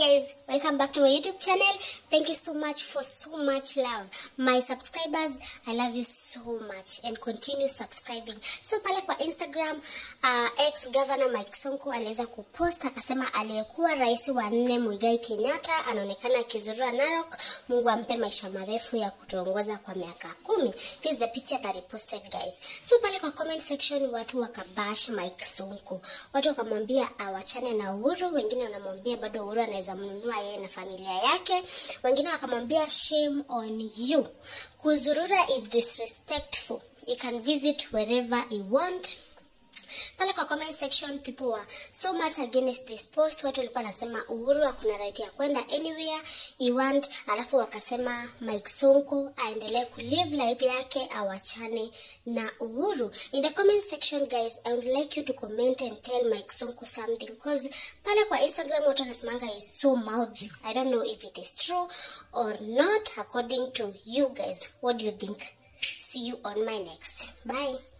guys, welcome back to my YouTube channel. Thank you so much for so much love. My subscribers, I love you so much and continue subscribing. So pale kwa Instagram, uh, ex governor Mike Sonko aliweza kupost akasema aliyekuwa rais wa nne Muigai Kenyatta anaonekana akizurura Narok. Mungu ampe maisha marefu ya kutuongoza kwa miaka kumi. This is the picture that he posted guys. So pale kwa comment section watu wakabash Mike Sonko. Watu wakamwambia awachane na Uhuru, wengine wanamwambia bado Uhuru anaweza mnunua yeye na familia yake, wengine wakamwambia shame on you. Kuzurura is disrespectful. You can visit wherever you want pale kwa comment section people were so much against this post. Watu walikuwa wanasema Uhuru hakuna right ya kwenda anywhere he want, alafu wakasema Mike Sonko aendelee kulive life yake, awachane na Uhuru. In the comment section guys, I would like you to comment and tell Mike Sonko something because pale kwa Instagram watu wanasemanga is so mouthy. I don't know if it is true or not according to you guys. What do you think? See you on my next. Bye.